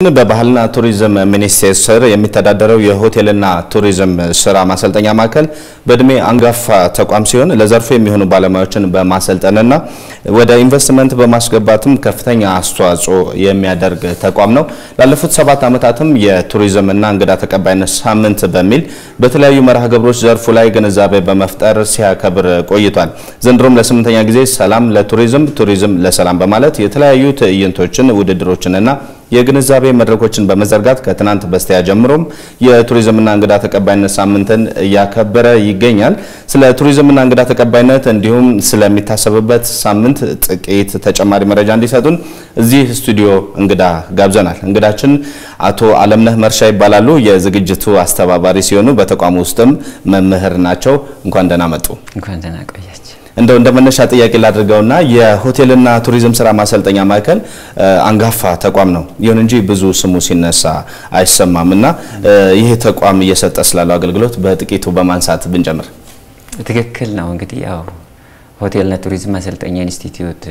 በባህልና ቱሪዝም ሚኒስቴር ስር የሚተዳደረው የሆቴልና ቱሪዝም ስራ ማሰልጠኛ ማዕከል በእድሜ አንጋፋ ተቋም ሲሆን ለዘርፉ የሚሆኑ ባለሙያዎችን በማሰልጠንና ወደ ኢንቨስትመንት በማስገባትም ከፍተኛ አስተዋጽኦ የሚያደርግ ተቋም ነው። ላለፉት ሰባት ዓመታትም የቱሪዝምና እንግዳ ተቀባይነት ሳምንት በሚል በተለያዩ መርሃ ግብሮች ዘርፉ ላይ ግንዛቤ በመፍጠር ሲያከብር ቆይቷል። ዘንድሮም ለስምንተኛ ጊዜ ሰላም ለቱሪዝም ቱሪዝም ለሰላም በማለት የተለያዩ ትዕይንቶችን ውድድሮችንና የግንዛቤ መድረኮችን በመዘርጋት ከትናንት በስቲያ ጀምሮም የቱሪዝምና እንግዳ ተቀባይነት ሳምንትን እያከበረ ይገኛል። ስለ ቱሪዝምና እንግዳ ተቀባይነት እንዲሁም ስለሚታሰብበት ሳምንት ጥቂት ተጨማሪ መረጃ እንዲሰጡን እዚህ ስቱዲዮ እንግዳ ጋብዘናል። እንግዳችን አቶ አለምነህ መርሻ ይባላሉ። የዝግጅቱ አስተባባሪ ሲሆኑ በተቋሙ ውስጥም መምህር ናቸው። እንኳን ደህና መጡ። እንኳን ደህና ቆያችሁ። እንደው እንደ መነሻ ጥያቄ ላድርገውና የሆቴልና ቱሪዝም ስራ ማሰልጠኛ ማዕከል አንጋፋ ተቋም ነው። ይሁን እንጂ ብዙ ስሙ ሲነሳ አይሰማም እና ይህ ተቋም እየሰጠ ስላለው አገልግሎት በጥቂቱ በማንሳት ብንጀምር። ትክክል ነው። እንግዲህ ያው ሆቴልና ቱሪዝም ማሰልጠኛ ኢንስቲትዩት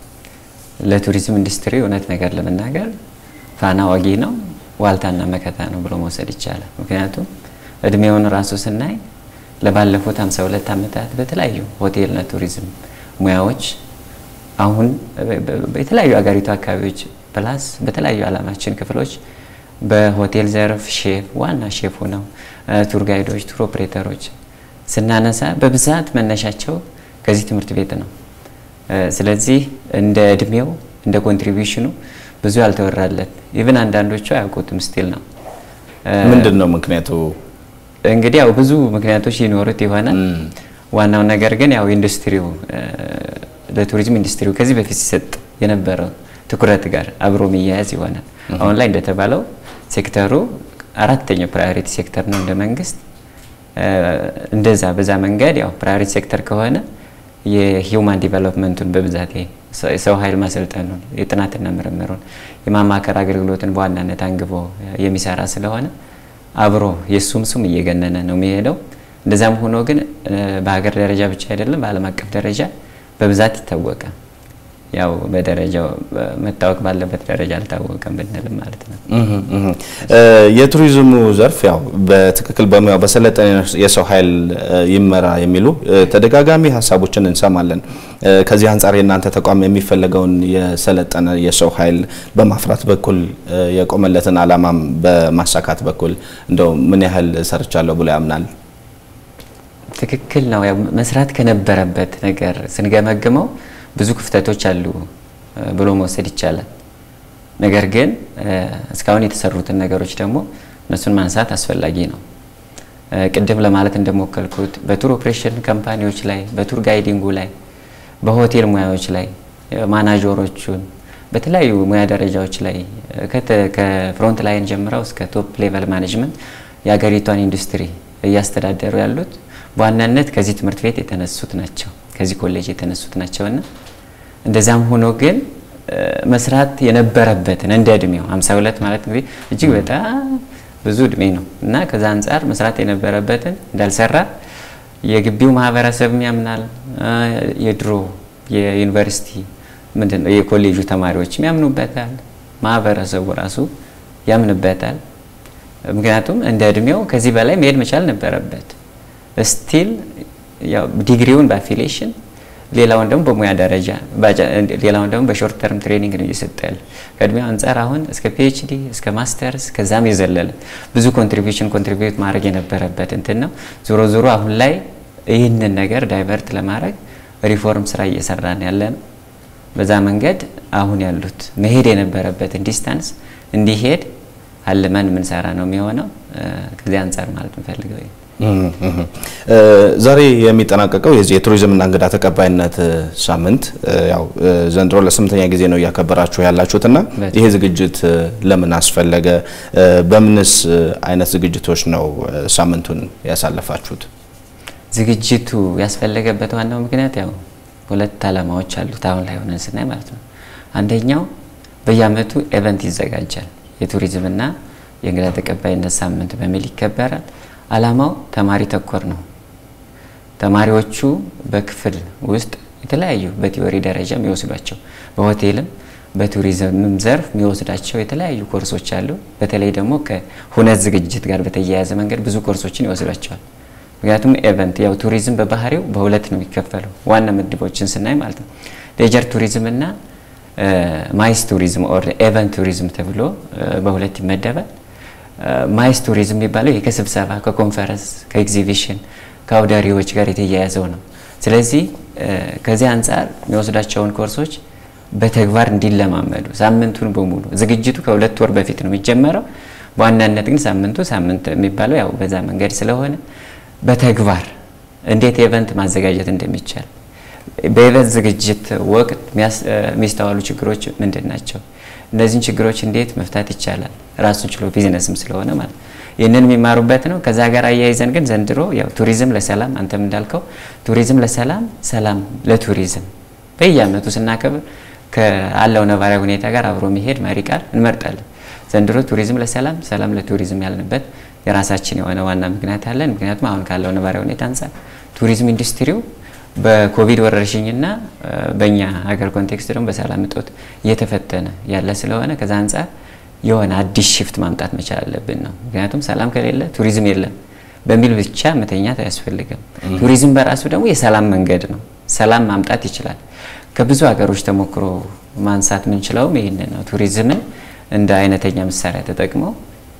ለቱሪዝም ኢንዱስትሪ እውነት ነገር ለመናገር ፋና ወጊ ነው፣ ዋልታና መከታ ነው ብሎ መውሰድ ይቻላል። ምክንያቱም እድሜውን ራሱ ስናይ ለባለፉት 52 ዓመታት በተለያዩ ሆቴልና ቱሪዝም ሙያዎች አሁን በተለያዩ አገሪቱ አካባቢዎች ፕላስ በተለያዩ ዓለማችን ክፍሎች በሆቴል ዘርፍ ሼፍ ዋና ሼፍ ሆነው ቱር ጋይዶች፣ ቱር ኦፕሬተሮች ስናነሳ በብዛት መነሻቸው ከዚህ ትምህርት ቤት ነው። ስለዚህ እንደ እድሜው እንደ ኮንትሪቢሽኑ ብዙ ያልተወራለት ኢቭን አንዳንዶቹ አያውቁትም ስቲል ነው። ምንድን ነው ምክንያቱ? እንግዲህ ያው ብዙ ምክንያቶች ይኖሩት ይሆናል። ዋናው ነገር ግን ያው ኢንዱስትሪው ለቱሪዝም ኢንዱስትሪው ከዚህ በፊት ሲሰጥ የነበረው ትኩረት ጋር አብሮ የሚያያዝ ይሆናል። አሁን ላይ እንደተባለው ሴክተሩ አራተኛው ፕራዮሪቲ ሴክተር ነው እንደ መንግስት። እንደዛ በዛ መንገድ ያው ፕራዮሪቲ ሴክተር ከሆነ የሂውማን ዲቨሎፕመንቱን በብዛት የሰው ኃይል ማሰልጠኑን የጥናትና ምርምሩን የማማከር አገልግሎትን በዋናነት አንግቦ የሚሰራ ስለሆነ አብሮ የእሱም ስም እየገነነ ነው የሚሄደው። እንደዛም ሆኖ ግን በሀገር ደረጃ ብቻ አይደለም፣ በዓለም አቀፍ ደረጃ በብዛት ይታወቃል። ያው በደረጃው መታወቅ ባለበት ደረጃ አልታወቀም ብንልም ማለት ነው። የቱሪዝሙ ዘርፍ ያው በትክክል በሙያው በሰለጠነ የሰው ኃይል ይመራ የሚሉ ተደጋጋሚ ሀሳቦችን እንሰማለን። ከዚህ አንጻር የእናንተ ተቋም የሚፈለገውን የሰለጠነ የሰው ኃይል በማፍራት በኩል የቆመለትን ዓላማም በማሳካት በኩል እንደው ምን ያህል ሰርቻለሁ ብሎ ያምናል? ትክክል ነው። ያው መስራት ከነበረበት ነገር ስንገመግመው ብዙ ክፍተቶች አሉ ብሎ መውሰድ ይቻላል። ነገር ግን እስካሁን የተሰሩትን ነገሮች ደግሞ እነሱን ማንሳት አስፈላጊ ነው። ቅድም ለማለት እንደሞከልኩት በቱር ኦፕሬሽን ካምፓኒዎች ላይ፣ በቱር ጋይዲንጉ ላይ፣ በሆቴል ሙያዎች ላይ ማናጀሮቹን በተለያዩ ሙያ ደረጃዎች ላይ ከፍሮንት ላይን ጀምረው እስከ ቶፕ ሌቨል ማኔጅመንት የሀገሪቷን ኢንዱስትሪ እያስተዳደሩ ያሉት በዋናነት ከዚህ ትምህርት ቤት የተነሱት ናቸው ከዚህ ኮሌጅ የተነሱት ናቸውና እንደዛም ሆኖ ግን መስራት የነበረበትን እንደ እድሜው 52 ማለት እንግዲህ እጅግ በጣም ብዙ እድሜ ነው እና ከዛ አንጻር መስራት የነበረበትን እንዳልሰራ የግቢው ማህበረሰብም ያምናል። የድሮ የዩኒቨርሲቲ ምንድን ነው የኮሌጁ ተማሪዎችም ያምኑበታል። ማህበረሰቡ ራሱ ያምንበታል። ምክንያቱም እንደ እድሜው ከዚህ በላይ መሄድ መቻል ነበረበት። ስቲል ዲግሪውን በአፊሊዬሽን ሌላውን ደግሞ በሙያ ደረጃ ሌላውን ደግሞ በሾርት ተርም ትሬኒንግ ነው እየሰጠ ያለ። ከእድሜው አንጻር አሁን እስከ ፒኤችዲ እስከ ማስተርስ ከዛም የዘለለ ብዙ ኮንትሪቢሽን ኮንትሪቢዩት ማድረግ የነበረበት እንትን ነው። ዞሮ ዞሮ አሁን ላይ ይህንን ነገር ዳይቨርት ለማድረግ ሪፎርም ስራ እየሰራን ያለ ነው። በዛ መንገድ አሁን ያሉት መሄድ የነበረበትን ዲስታንስ እንዲሄድ አልመን የምንሰራ ነው የሚሆነው። ከዚህ አንጻር ማለት እንፈልገው ዛሬ የሚጠናቀቀው የዚህ የቱሪዝምና እንግዳ ተቀባይነት ሳምንት ያው ዘንድሮ ለስምንተኛ ጊዜ ነው እያከበራችሁ ያላችሁትና ይሄ ዝግጅት ለምን አስፈለገ? በምንስ አይነት ዝግጅቶች ነው ሳምንቱን ያሳለፋችሁት? ዝግጅቱ ያስፈለገበት ዋናው ምክንያት ያው ሁለት ዓላማዎች አሉት። አሁን ላይ ሆነን ስናይ ማለት ነው። አንደኛው በየዓመቱ ኤቨንት ይዘጋጃል። የቱሪዝምና የእንግዳ ተቀባይነት ሳምንት በሚል ይከበራል። ዓላማው ተማሪ ተኮር ነው። ተማሪዎቹ በክፍል ውስጥ የተለያዩ በቲዎሪ ደረጃ የሚወስዷቸው በሆቴልም በቱሪዝምም ዘርፍ የሚወስዳቸው የተለያዩ ኮርሶች አሉ። በተለይ ደግሞ ከሁነት ዝግጅት ጋር በተያያዘ መንገድ ብዙ ኮርሶችን ይወስዷቸዋል። ምክንያቱም ኤቨንት ያው ቱሪዝም በባህሪው በሁለት ነው የሚከፈለው ዋና ምድቦችን ስናይ ማለት ነው ሌጀር ቱሪዝም እና ማይስ ቱሪዝም ኦር ኤቨንት ቱሪዝም ተብሎ በሁለት ይመደባል። ማይስ ቱሪዝም የሚባለው ይሄ ከስብሰባ ከኮንፈረንስ ከኤግዚቢሽን ከአውዳሪዎች ጋር የተያያዘው ነው። ስለዚህ ከዚህ አንጻር የሚወስዳቸውን ኮርሶች በተግባር እንዲለማመዱ ሳምንቱን በሙሉ ዝግጅቱ ከሁለት ወር በፊት ነው የሚጀመረው። በዋናነት ግን ሳምንቱ ሳምንት የሚባለው ያው በዛ መንገድ ስለሆነ በተግባር እንዴት ኤቨንት ማዘጋጀት እንደሚቻል በኤቨንት ዝግጅት ወቅት የሚስተዋሉ ችግሮች ምንድን ናቸው? እነዚህን ችግሮች እንዴት መፍታት ይቻላል? ራሱን ችሎ ቢዝነስም ስለሆነ ማለት ይህንን የሚማሩበት ነው። ከዛ ጋር አያይዘን ግን ዘንድሮ ያው ቱሪዝም ለሰላም አንተም እንዳልከው ቱሪዝም ለሰላም ሰላም ለቱሪዝም በየአመቱ ስናከብር ከአለው ነባራዊ ሁኔታ ጋር አብሮ የሚሄድ መሪ ቃል እንመርጣለን። ዘንድሮ ቱሪዝም ለሰላም ሰላም ለቱሪዝም ያልንበት የራሳችን የሆነ ዋና ምክንያት አለን። ምክንያቱም አሁን ካለው ነባራዊ ሁኔታ አንጻር ቱሪዝም ኢንዱስትሪው በኮቪድ ወረርሽኝና በእኛ ሀገር ኮንቴክስት ደግሞ በሰላም እጦት እየተፈተነ ያለ ስለሆነ ከዛ አንጻር የሆነ አዲስ ሽፍት ማምጣት መቻል አለብን ነው። ምክንያቱም ሰላም ከሌለ ቱሪዝም የለም በሚል ብቻ መተኛት አያስፈልግም። ቱሪዝም በራሱ ደግሞ የሰላም መንገድ ነው። ሰላም ማምጣት ይችላል። ከብዙ ሀገሮች ተሞክሮ ማንሳት የምንችለውም ይህንን ነው። ቱሪዝምን እንደ አይነተኛ መሳሪያ ተጠቅመው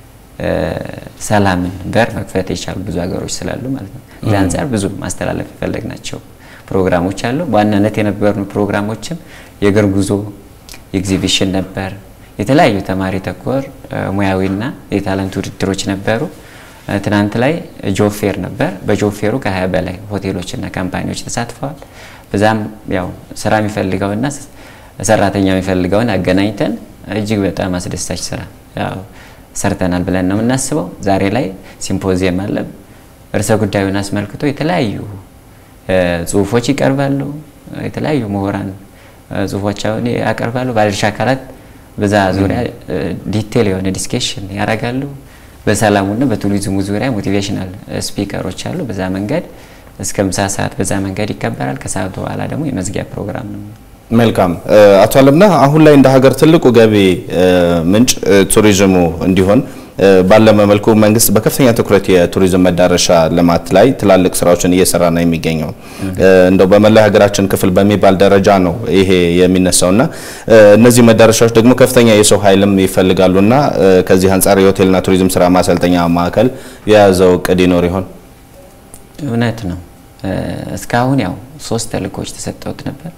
ሰላምን በር መክፈት የቻሉ ብዙ ሀገሮች ስላሉ ማለት ነው። እዚህ አንጻር ብዙ ማስተላለፍ የፈለግናቸው ፕሮግራሞች አሉ። በዋናነት የነበሩ ፕሮግራሞችም የእግር ጉዞ፣ ኤግዚቢሽን ነበር። የተለያዩ ተማሪ ተኮር ሙያዊና የታለንት ውድድሮች ነበሩ። ትናንት ላይ ጆፌር ነበር። በጆፌሩ ከ20 በላይ ሆቴሎችና ካምፓኒዎች ተሳትፈዋል። በዛም ያው ስራ የሚፈልገውና ሰራተኛ የሚፈልገውን አገናኝተን እጅግ በጣም አስደሳች ስራ ያው ሰርተናል ብለን ነው የምናስበው። ዛሬ ላይ ሲምፖዚየም አለ። ርዕሰ ጉዳዩን አስመልክቶ የተለያዩ ጽሁፎች ይቀርባሉ። የተለያዩ ምሁራን ጽሁፎቻቸውን ያቀርባሉ። ባለድርሻ አካላት በዛ ዙሪያ ዲቴል የሆነ ዲስኬሽን ያደርጋሉ። በሰላሙና በቱሪዝሙ ዙሪያ ሞቲቬሽናል ስፒከሮች አሉ። በዛ መንገድ እስከ ምሳ ሰዓት በዛ መንገድ ይከበራል። ከሰዓቱ በኋላ ደግሞ የመዝጊያ ፕሮግራም ነው። መልካም አቶ አለምነህ፣ አሁን ላይ እንደ ሀገር ትልቁ ገቢ ምንጭ ቱሪዝሙ እንዲሆን ባለመ መልኩ መንግስት በከፍተኛ ትኩረት የቱሪዝም መዳረሻ ልማት ላይ ትላልቅ ስራዎችን እየሰራ ነው የሚገኘው። እንደው በመላ ሀገራችን ክፍል በሚባል ደረጃ ነው ይሄ የሚነሳውና እነዚህ መዳረሻዎች ደግሞ ከፍተኛ የሰው ኃይልም ይፈልጋሉና ከዚህ አንጻር የሆቴልና ቱሪዝም ስራ ማሰልጠኛ ማዕከል የያዘው እቅድ ይኖር ይሆን? እውነት ነው። እስካሁን ያው ሶስት ተልእኮች ተሰጠውት ነበር።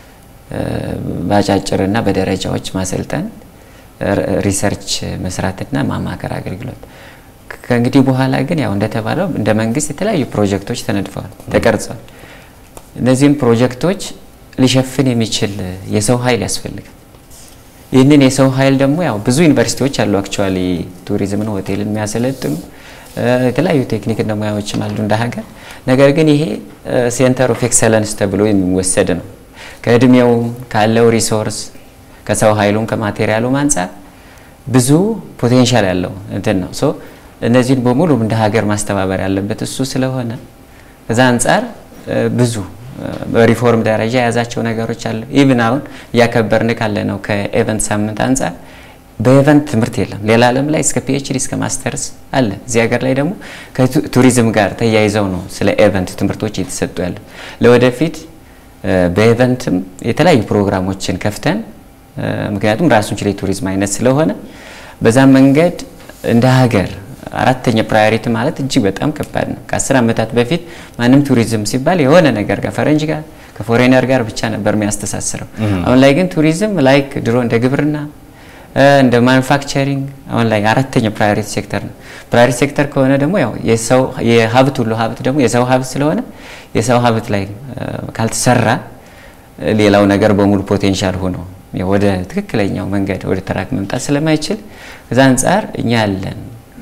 በአጫጭርና በደረጃዎች ማሰልጠን ሪሰርች መስራትና ማማከር አገልግሎት። ከእንግዲህ በኋላ ግን ያው እንደተባለው እንደ መንግስት የተለያዩ ፕሮጀክቶች ተነድፈዋል፣ ተቀርጸዋል። እነዚህም ፕሮጀክቶች ሊሸፍን የሚችል የሰው ኃይል ያስፈልጋል። ይህንን የሰው ኃይል ደግሞ ያው ብዙ ዩኒቨርሲቲዎች አሉ አክቹዋሊ ቱሪዝምን፣ ሆቴልን የሚያሰለጥኑ የተለያዩ ቴክኒክና ሙያዎችም አሉ እንደ ሀገር። ነገር ግን ይሄ ሴንተር ኦፍ ኤክሰለንስ ተብሎ የሚወሰድ ነው። ከእድሜውም ካለው ሪሶርስ ከሰው ኃይሉም ከማቴሪያሉም አንጻር ብዙ ፖቴንሻል ያለው እንትን ነው። ሶ እነዚህን በሙሉ እንደ ሀገር ማስተባበር ያለበት እሱ ስለሆነ ከዛ አንጻር ብዙ በሪፎርም ደረጃ የያዛቸው ነገሮች አሉ። ኢቭን አሁን እያከበርን ካለ ነው ከኤቨንት ሳምንት አንጻር በኤቨንት ትምህርት የለም። ሌላ ዓለም ላይ እስከ ፒኤችዲ እስከ ማስተርስ አለ። እዚህ ሀገር ላይ ደግሞ ከቱሪዝም ጋር ተያይዘው ነው ስለ ኤቨንት ትምህርቶች እየተሰጡ ያለ። ለወደፊት በኤቨንትም የተለያዩ ፕሮግራሞችን ከፍተን ምክንያቱም ራሱን ችለ የቱሪዝም አይነት ስለሆነ በዛም መንገድ እንደ ሀገር አራተኛ ፕራዮሪቲ ማለት እጅግ በጣም ከባድ ነው። ከአስር ዓመታት በፊት ማንም ቱሪዝም ሲባል የሆነ ነገር ጋር ፈረንጅ ጋር ከፎሬነር ጋር ብቻ ነበር የሚያስተሳስረው። አሁን ላይ ግን ቱሪዝም ላይክ ድሮ እንደ ግብርና እንደ ማኑፋክቸሪንግ አሁን ላይ አራተኛ ፕራዮሪቲ ሴክተር ነው። ፕራዮሪቲ ሴክተር ከሆነ ደግሞ ያው የሰው የሀብት ሁሉ ሀብት ደግሞ የሰው ሀብት ስለሆነ የሰው ሀብት ላይ ካልተሰራ ሌላው ነገር በሙሉ ፖቴንሻል ሆኖ ወደ ትክክለኛው መንገድ ወደ ተራክ መምጣት ስለማይችል ከዛ አንጻር እኛ ያለን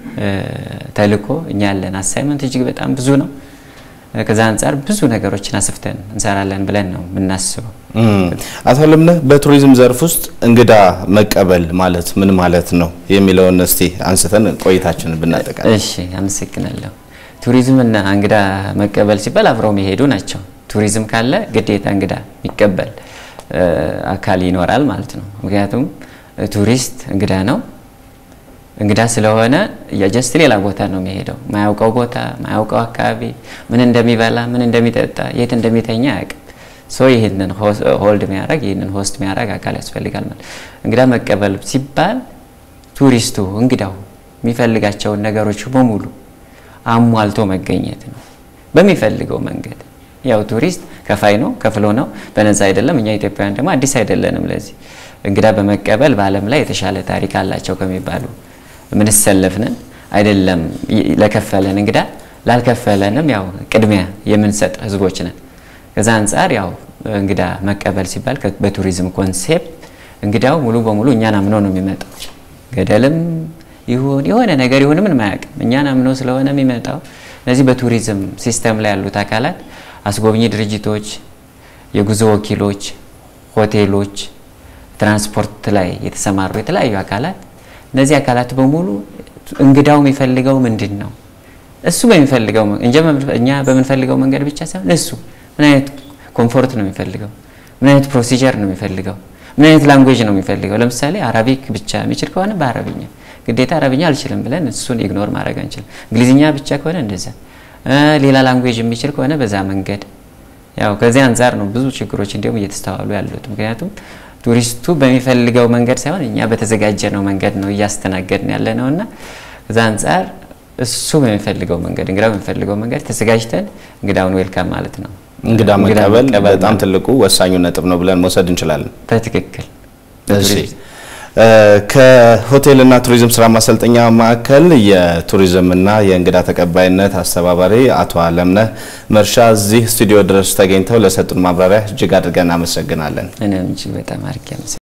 ተልእኮ እኛ ያለን አሳይመንት እጅግ በጣም ብዙ ነው። ከዛ አንጻር ብዙ ነገሮችን አስፍተን እንሰራለን ብለን ነው የምናስበው። አቶ አለምነህ በቱሪዝም ዘርፍ ውስጥ እንግዳ መቀበል ማለት ምን ማለት ነው የሚለውን እስቲ አንስተን ቆይታችንን ብናጠቃል። እሺ፣ አመሰግናለሁ። ቱሪዝም እና እንግዳ መቀበል ሲባል አብረው የሚሄዱ ናቸው። ቱሪዝም ካለ ግዴታ እንግዳ የሚቀበል አካል ይኖራል ማለት ነው። ምክንያቱም ቱሪስት እንግዳ ነው። እንግዳ ስለሆነ የጀስት ሌላ ቦታ ነው የሚሄደው። ማያውቀው ቦታ ማያውቀው አካባቢ ምን እንደሚበላ ምን እንደሚጠጣ የት እንደሚተኛ አያውቅም። ሶ ይህንን ሆልድ የሚያደርግ ይህንን ሆስት የሚያደርግ አካል ያስፈልጋል ማለት እንግዳ መቀበል ሲባል ቱሪስቱ እንግዳው የሚፈልጋቸውን ነገሮች በሙሉ አሟልቶ መገኘት ነው በሚፈልገው መንገድ። ያው ቱሪስት ከፋይ ነው፣ ከፍሎ ነው፣ በነፃ አይደለም። እኛ ኢትዮጵያውያን ደግሞ አዲስ አይደለንም። ለዚህ እንግዳ በመቀበል በዓለም ላይ የተሻለ ታሪክ አላቸው ከሚባሉ ምንሰለፍንን አይደለም። ለከፈለን እንግዳ ላልከፈለንም ያው ቅድሚያ የምንሰጥ ህዝቦች ነን። ከዛ አንጻር ያው እንግዳ መቀበል ሲባል በቱሪዝም ኮንሴፕት እንግዳው ሙሉ በሙሉ እኛን አምኖ ነው የሚመጣው። ገደልም ይሁን የሆነ ነገር ይሁን ምን አያውቅም። እኛን አምኖ ስለሆነ የሚመጣው እነዚህ በቱሪዝም ሲስተም ላይ ያሉት አካላት አስጎብኚ ድርጅቶች፣ የጉዞ ወኪሎች፣ ሆቴሎች፣ ትራንስፖርት ላይ የተሰማሩ የተለያዩ አካላት እነዚህ አካላት በሙሉ እንግዳው የሚፈልገው ምንድን ነው? እሱ በሚፈልገው እኛ በምንፈልገው መንገድ ብቻ ሳይሆን እሱ ምን አይነት ኮምፎርት ነው የሚፈልገው? ምን አይነት ፕሮሲጀር ነው የሚፈልገው? ምን አይነት ላንጉዌጅ ነው የሚፈልገው? ለምሳሌ አረቢክ ብቻ የሚችል ከሆነ በአረብኛ ግዴታ አረብኛ አልችልም ብለን እሱን ኢግኖር ማድረግ አንችልም። እንግሊዝኛ ብቻ ከሆነ እንደዛ፣ ሌላ ላንጉዌጅ የሚችል ከሆነ በዛ መንገድ ያው ከዚህ አንጻር ነው ብዙ ችግሮች እንዲሁም እየተስተዋሉ ያሉት። ምክንያቱም ቱሪስቱ በሚፈልገው መንገድ ሳይሆን እኛ በተዘጋጀ ነው መንገድ ነው እያስተናገድን ያለ ነው እና ከዛ አንጻር እሱ በሚፈልገው መንገድ እንግዳ በሚፈልገው መንገድ ተዘጋጅተን እንግዳውን ዌልካም ማለት ነው። እንግዳ መቀበል በጣም ትልቁ ወሳኙ ነጥብ ነው ብለን መውሰድ እንችላለን። በትክክል እሺ። ከሆቴልና ቱሪዝም ስራ ማሰልጠኛ ማዕከል የቱሪዝምና የእንግዳ ተቀባይነት አስተባባሪ አቶ አለምነህ መርሻ እዚህ ስቱዲዮ ድረስ ተገኝተው ለሰጡን ማብራሪያ እጅግ አድርገን እናመሰግናለን። እኔም እጅግ በጣም አድርጌ